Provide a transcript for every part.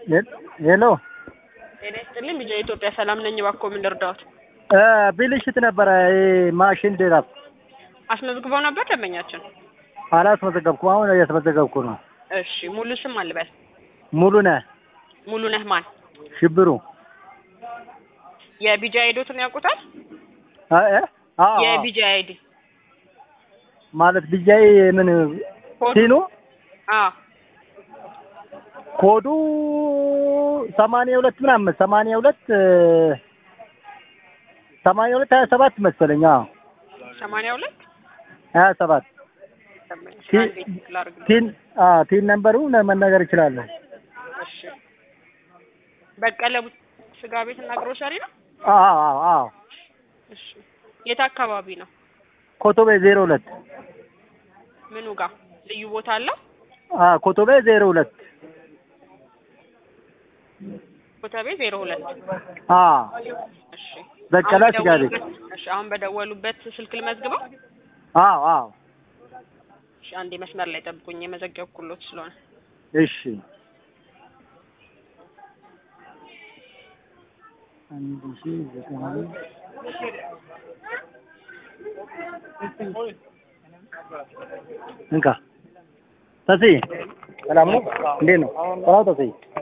ሄሎ ጤና ይስጥልኝ። ቢጃ ኢትዮጵያ ሰላም ነኝ። እባክዎ ምን ልርዳዎት? ብልሽት ነበረ ማሽን ድራፍ አስመዝግበው ነበር ደንበኛችን? አላስመዘገብኩም። አሁን እያስመዘገብኩ ነው። እሺ ሙሉ ስም አልበል። ሙሉ ነህ ሙሉ ነህ ማን? ሽብሩ የቢጃ አይዶትን ያውቁታል? አ- እ? አዎ፣ አዎ። የቢጃ አይዲ ማለት ብያይ ምን ኮድ? ሲኑ አዎ ኮዱ ሰማንያ ሁለት ምናምን ሰማንያ ሁለት ሰማንያ ሁለት ሀያ ሰባት መሰለኝ። አዎ ሰማንያ ሁለት ሀያ ሰባት ቲ- አንዴ ላድርግ። ቲን አዎ ቲን ነምበሩ መናገር እችላለሁ። እሺ በቀለ ስጋ ቤት እና ግሮሰሪ ነው? አዎ አዎ አዎ እሺ የት አካባቢ ነው? ኮቶቤ ዜሮ ሁለት ምኑ ጋር ልዩ ቦታ አለው? አዎ ኮቶቤ ዜሮ ሁለት ኮተቤ ዜሮ ሁለት አዎ እሺ በቀለ አሁን ስጋ ቤት በደወሉበት- እሺ አሁን በደወሉበት ስልክ ልመዝግበው? አዎ አዎ እሺ አንዴ መስመር ላይ ጠብቁኝ የመዘገብኩሎት ስለሆነ እሺ አንድ ሺህ ዘጠና እንካ ተሲ ሰላም ነው? እንዴት ነው? ሰላም ተሲ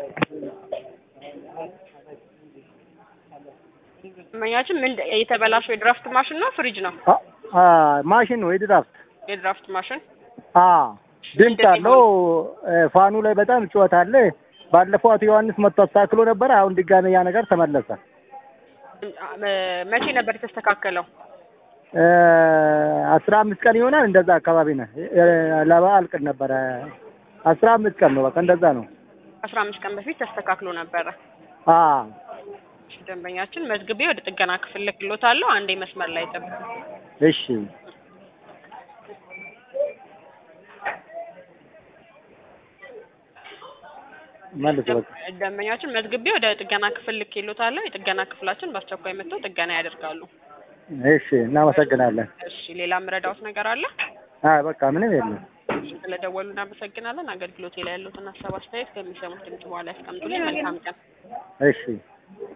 መኛችን ምን የተበላሸው የድራፍት ማሽን ነው ፍሪጅ ነው? አ- አ ማሽን ነው የድራፍት የድራፍት ማሽን አ ድምፅ አለው እ፣ ፋኑ ላይ በጣም ጩኸት አለ። ባለፈው አቶ ዮሐንስ መጥቶ አስተካክሎ ነበር። አሁን ድጋሜ ያ ነገር ተመለሰ። እ- መቼ ነበር የተስተካከለው? እ፣ አስራ አምስት ቀን ይሆናል እንደዛ አካባቢ ነው። እ፣ ለበዓል ቀን ነበረ። አስራ አምስት ቀን ነው በቃ እንደዛ ነው። አስራ አምስት ቀን በፊት ተስተካክሎ ነበረ። አ እሺ፣ ደንበኛችን መዝግቤ ወደ ጥገና ክፍል ልክሎታለሁ። አንዴ መስመር ላይ ጠብቁ። እሺ መልስ በቃ ደንበኛችን መዝግቤ ወደ ጥገና ክፍል ልክሎታለሁ። የጥገና ክፍላችን በአስቸኳይ መጥተው ጥገና ያደርጋሉ። እሺ እናመሰግናለን። እሺ፣ ሌላ የምረዳዎት ነገር አለ? አይ በቃ ምንም የለም። ስለደወሉ እናመሰግናለን። አገልግሎቴ ላይ ያሉትን ሀሳብ አስተያየት ከሚሰሙት ድምጽ በኋላ ያስቀምጡልኝ። መልካም ቀን። እሺ